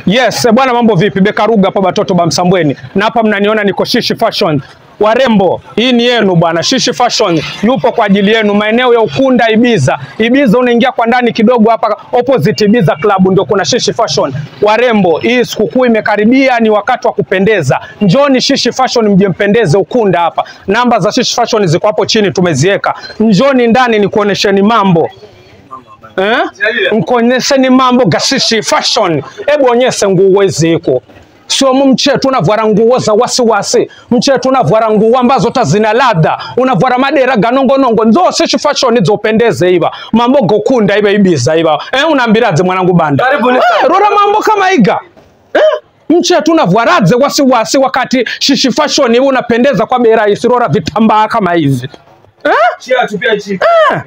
Yes, bwana mambo vipi? Bekaruga hapa batoto ba Msambweni. Na hapa mnaniona niko Shishi Fashion. Warembo, hii ni yenu bwana. Shishi Fashion yupo kwa ajili yenu maeneo ya Ukunda Ibiza. Ibiza unaingia kwa ndani kidogo hapa opposite Ibiza Club ndio kuna Shishi Fashion. Warembo, hii sikukuu imekaribia, ni wakati wa kupendeza. Njoni Shishi Fashion mje mpendeze Ukunda hapa. Namba za Shishi Fashion ziko hapo chini tumeziweka. Njoni ndani nikuonesheni mambo. Eh? Mkonyesheni mambo gashishi fashion. Hebu onyeshe nguo hizi iko. Sio mchetu unavwara nguo za wasiwasi. Mchetu unavwara nguo ambazo ta zina ladha. Unavwara madera ganongonongo. Nzo shishi fashion zopendeze iba. Mambo gokunda iba ibiza iba. Eh, unaambiraje mwanangu banda? Karibuni Eh, sana. rora mambo kama iga. Eh? Mchetu unavwaraze wasiwasi wakati shishi fashion iba unapendeza kwa bei rahisi. Rora vitambaa kama hivi. Eh? Chia tu pia chi.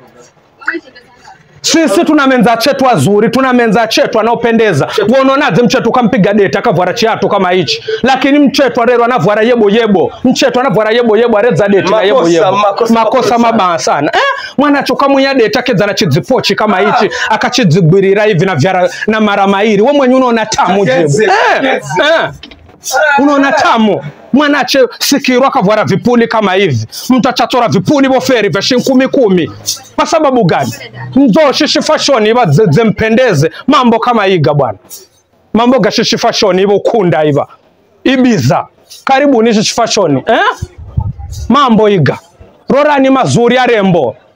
Sisi tuna menza chetu wazuri, tuna menza chetu anaopendeza. Wewe unaonaje mchetu kampiga date akavwara chiatu kama hichi? Lakini mchetu arero anavwara yebo yebo. Mchetu anavwara yebo yebo areza date na yebo Makosa, yebo. makosa, makosa. mabaya sana. Eh, mwana chokamunya date akeza na chidzipochi kama hichi, akachizigwirira hivi na vyara na mara mairi. Wewe mwenyewe unaona tamu jebo. Akeze, Eh, akeze. eh. Unaona tamu mwanache sikirwa akavwara vipuli kama hivi, mtu achatora vipuli boferi vya shilingi kumi kumi. Kwa sababu gani? Nzo shishi fashion iba ze- zempendeze mambo kama iga bwana, mambo ga shishi fashion iba ukunda iba ibiza. Karibuni shishi fashion eh? Mambo iga rorani mazuri arembo